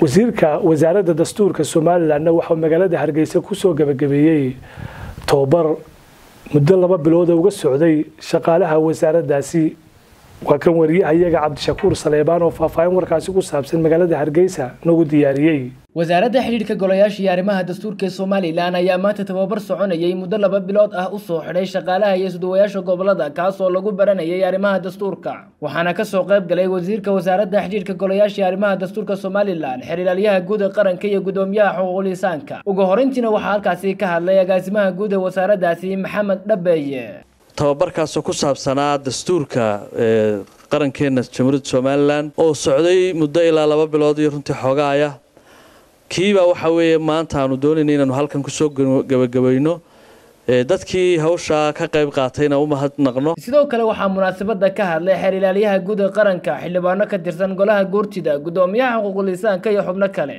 wasiirka wasaaradda dastuurka somalilanna waxauu magaalada hargeysa kusoo gabagabeeyey tobabar muddo laba bilooda uga socday shaqaalaha wasaaraddaasi waa kan wariyahayaga cabdishakuur saleebaan oo faahfaahin warkaasi ku saabsan magaalada hargeysa nagu diyaariyey wasaaradda xidhiidhka golayaasha iyo arrimaha dastuurka ee somalilan ayaa maanta tababar soconayay muddo laba bilood ah u soo xidhay shaqaalaha iyo suduwayaasha gobolada kaasoo lagu baranayay arrimaha dastuurka waxaana kasoo qayb galay wasiirka wasaaradda xidhiidhka golayaasha iyo arrimaha dastuurka somalilan xiriiraalyaha guud ee qaranka iyo gudoomiyaha xuquuqul insaanka ugu horeyntiina waxaa halkaasi ka hadlay agaasimaha guud ee wasaaraddaasi maxamed dhabeeye tababarkaasoo ku saabsanaa dastuurka qarankeena jamhuuriyadda somalilan oo socday muddo ilaa laba bilood iyo runtii xoogaaya kiibaa waxa weeye maanta aanu doonayna inaanu halkan kusoo gabagabayno dadkii hawshaa ka qayb qaatayna u mahadnaqno sidoo kale waxaa munaasabada ka hadlay xeer ilaalyaha guud ee qaranka xildhibaano ka tirsan golaha guurtida gudoomiyaha xuquuqul insaanka iyo xubno kale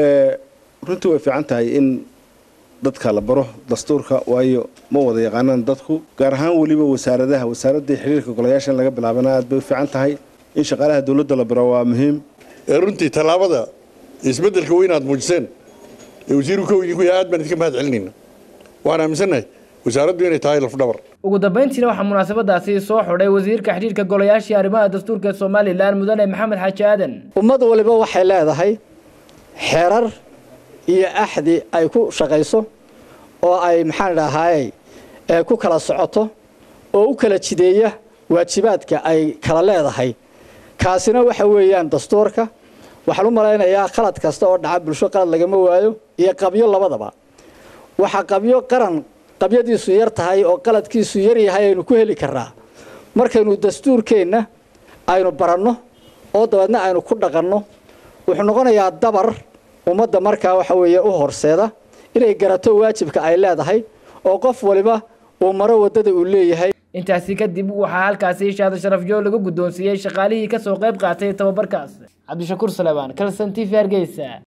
runtii way fiican tahay in dadka la baro dastuurka waayo ma wada yaqaanaan dadku gaar ahaan weliba wasaaradaha wasaaradii xiriirka golayaasha in laga bilaabana aad bay u fiican tahay in shaqaalaha dowladda la baro waa muhiim runtii tallaabada isbeddelka weyn aad muujiseen ee wasiiru ka idinku yahay aad baan idinka mahad celinayna waxaan aaminsannahay wasaaraddu inay tahay lafdhabar ugu dambeyntiina waxaa munaasabadaasi soo xidhay wasiirka xidhiirka golayaashii arrimaha dastuurka ee somalilan mudane maxamed xaaji aadan ummad waliba waxay leedahay xeerar iyo axdi ay ku shaqayso oo ay maxaan idhahaaye ku kala socoto oo u kala jideeya waajibaadka ay kala leedahay kaasina waxa weeyaan dastuurka waxaan u malaynayaa qalad kasta oo dhaca bulsho qalad lagama waayo iyo qabyo labadaba waxaa qabyo qaran qabyadiisu yar tahay oo qaladkiisu yar yahay aynu ku heli karnaa markaynu dastuurkeenna aynu baranno oo dabeedna aynu ku dhaqanno wuxuu noqonayaa dabar ummadda markaa waxa weeye u horseeda inay garato waajibka ay leedahay oo qof waliba uu maro waddada uu leeyahay intaasi kadib waxaa halkaasi shaado sharafyo lagu guddoonsiiyey shaqaalihii kasoo qayb qaatay tababarkaas cabdishakuur salebaan kalson t v hargeysa